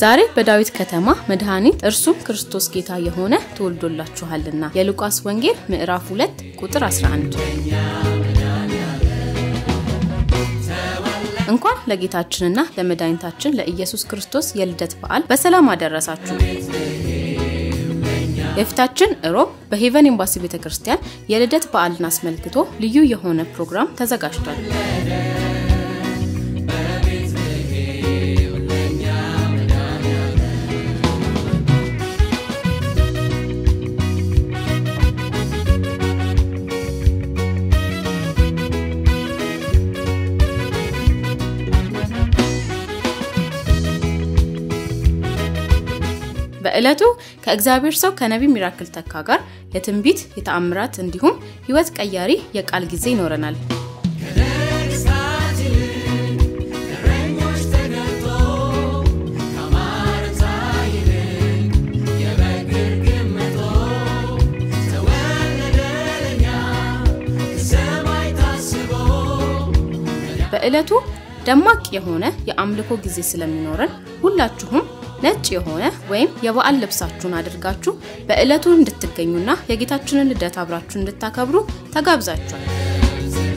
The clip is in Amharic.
ዛሬ በዳዊት ከተማ መድኃኒት እርሱም ክርስቶስ ጌታ የሆነ ተወልዶላችኋልና የሉቃስ ወንጌል ምዕራፍ 2 ቁጥር 11 እንኳን ለጌታችንና ለመድኃኒታችን ለኢየሱስ ክርስቶስ የልደት በዓል በሰላም አደረሳችሁ። የፊታችን እሮብ በሄቨን ኤምባሲ ቤተ ክርስቲያን የልደት በዓልን አስመልክቶ ልዩ የሆነ ፕሮግራም ተዘጋጅቷል። በዕለቱ ከእግዚአብሔር ሰው ከነቢ ሚራክል ተካ ጋር የትንቢት የተአምራት እንዲሁም ሕይወት ቀያሪ የቃል ጊዜ ይኖረናል። በዕለቱ ደማቅ የሆነ የአምልኮ ጊዜ ስለሚኖረን ሁላችሁም ነጭ የሆነ ወይም የበዓል ልብሳችሁን አድርጋችሁ በዕለቱ እንድትገኙና የጌታችንን ልደት አብራችሁ እንድታከብሩ ተጋብዛችኋል።